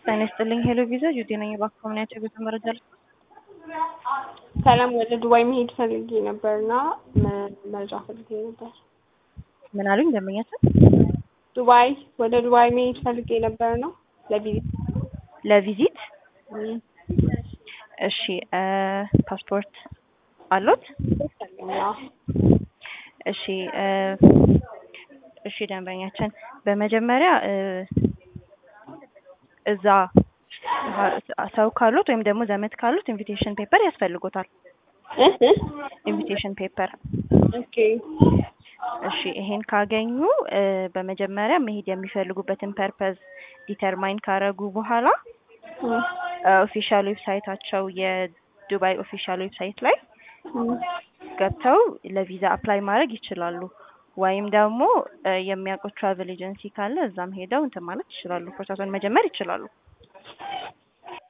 ጤና ይስጥልኝ ሄሎ ቪዛ ጁቲ ነኝ። እባክዎ ምን አይነት የጉዞ መረጃ ልስጥ? ሰላም ወደ ዱባይ መሄድ ፈልጌ ነበር እና መረጃ ፈልጌ ነበር። ምን አሉኝ ደንበኛችን? ዱባይ ወደ ዱባይ መሄድ ፈልጌ ነበር ነው ለቪዚት። ለቪዚት እም፣ እሺ እ ፓስፖርት አሎት? አዎ። እሺ እ እሺ ደንበኛችን በመጀመሪያ እ እዛ ሰው ካሉት ወይም ደግሞ ዘመድ ካሉት ኢንቪቴሽን ፔፐር ያስፈልጎታል። እ እ ኢንቪቴሽን ፔፐር ኦኬ እሺ ይሄን ካገኙ እ በመጀመሪያ መሄድ የሚፈልጉበትን ፐርፐዝ ዲተርማይን ካረጉ በኋላ እም፣ ኦፊሻል ዌብሳይታቸው የዱባይ ኦፊሻል ዌብሳይት ላይ እም፣ ገብተው ለቪዛ አፕላይ ማድረግ ይችላሉ። ወይም ደግሞ እ የሚያውቁት ትራቨል ኤጀንሲ ካለ እዛም ሄደው እንትን ማለት ይችላሉ። ፕሮሰሱን መጀመር ይችላሉ።